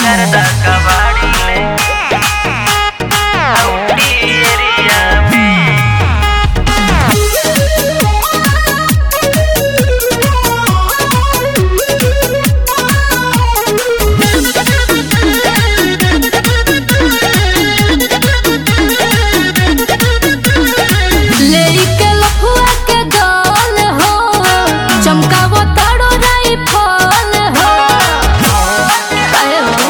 करदा कबाड़ी ले औटी एरिया में लेके लफुआ के दौल हो चमकावो तारो राई फल हो काहे हो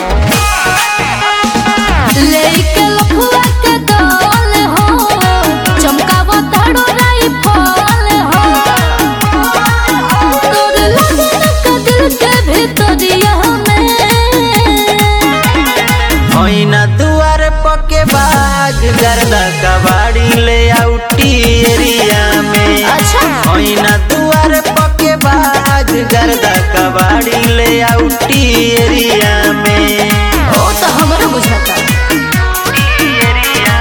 लेके लफुआ के दौल हो चमकावो तारो राई फल हो तोर लगन का दिल के भीतरिया में होइना दुआर पके बाज गर्दा कबाड़ी ले औटी एरिया में अच्छा होइना दुआर पके बाज गर्दा कबाड़ी ले औटी एरिया में ओ तो हमरा बुझाता एरिया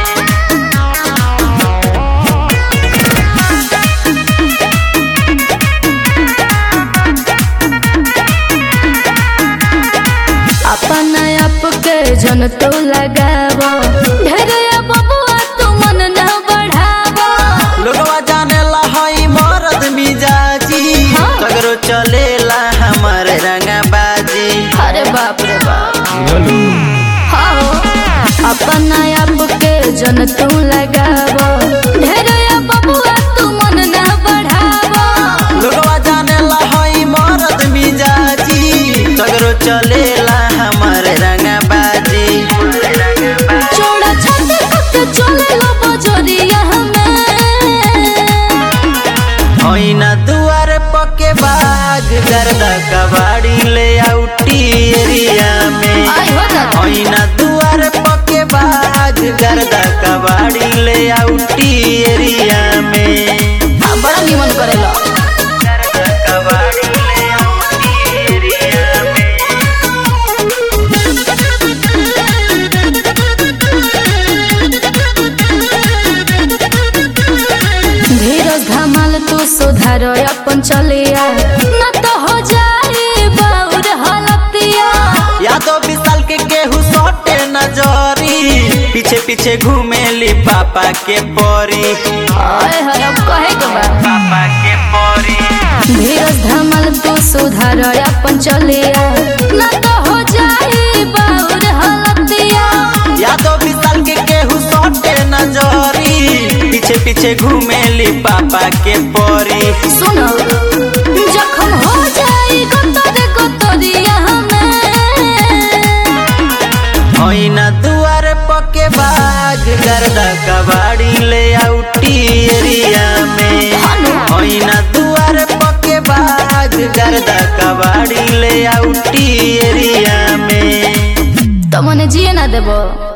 अपन आप के जन तो लगावो ढेरे बबुआ तू मन न बढ़ावो लोगवा जाने ला हई मरद मिजाजी हाँ। सगरो चलेला हमर रंगबाजी अरे बाप रे बाप हाँ अपन आप के जन तू लगावो ढेरे बबुआ तू मन न बढ़ावो लोगवा जाने ला हई मरद मिजाजी सगरो चलेला हमर रंगबाजी चौड़ा छाती के चले लो बजरिया में होइना दुआर पके बाज गर्दा कबाड़ी ले औटी एरिया में आई हो दादा होइना दुआर पके बाज गर्दा कबाड़ी ले औटी एरिया में आ, बड़ा निमन करेला गर्दा कबाड़ी ले औटी एरिया में धीरज धमाल तू सुधार अपन चलिया न तो हो जाए बाउर हलतिया यादव विशाल के केहू सटे नजरी पीछे पीछे घूमेली पापा के परी आए हर अब कहे के बा पापा के परी धीरज धमाल तू सुधार अपन चलिया न तो हो जाए बाउर हलतिया यादव विशाल के केहू सटे नजरी पीछे पीछे घूमेली पापा के परी सुनो जखम हो जाए गतरे गतरिया में होइना दुआर पके बाज गर्दा कबाड़ी ले औटी एरिया में होइना दुआर पके बाज गर्दा कबाड़ी ले औटी एरिया में तो मने जिए ना देबो